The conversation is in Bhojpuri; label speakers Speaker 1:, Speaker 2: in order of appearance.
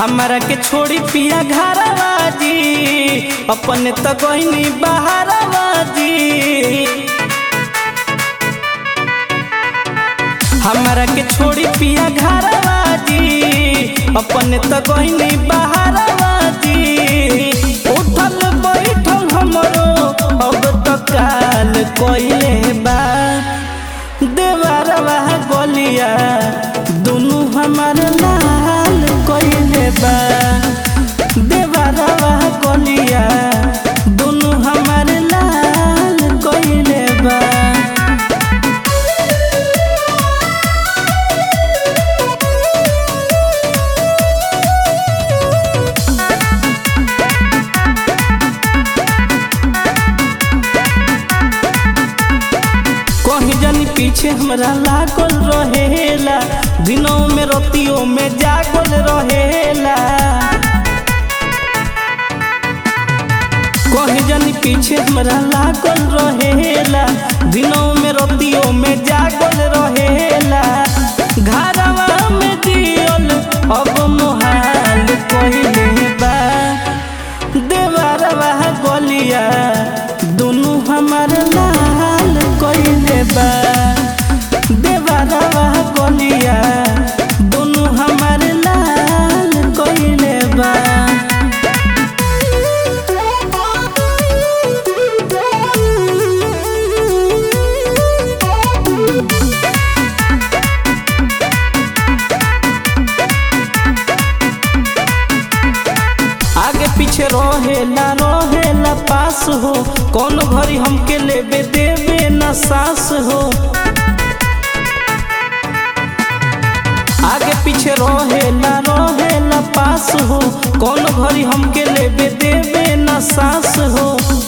Speaker 1: हमारा के छोड़ी पिया घरवा जी अपने तो गईनी बहरवा जी हमारा के छोड़ी पिया घरवा जी अपने तो गईनी बहरवा जी उठल बैठल हमरो अब तो काल कोइले बा देवरवा गोलिया दुनु हमार लाल कोइले बा देवरवा गोलिया दुनु हमार लाल कोइले बा कहीं जानी पीछे हमरा लागल रहेला दिनों में रोतियों में जागल रहेला कहीं जानी पीछे हमरा लागल रहेला दिनों में रोतियों में जागल रहेला घरवा में दियल अब मोहाल कहिले बा देवरवा गोलिया दुनु हमार लाल कइले बा देवरवा गोलिया दुनु हमार लाल कइले बा आगे पीछे रहेला रहेला पास हो कौन घड़ी हमके लेबे देबे न सास हो आगे पीछे रहेला रहेला पास हो कौन घड़ी हमके लेबे देबे न सास हो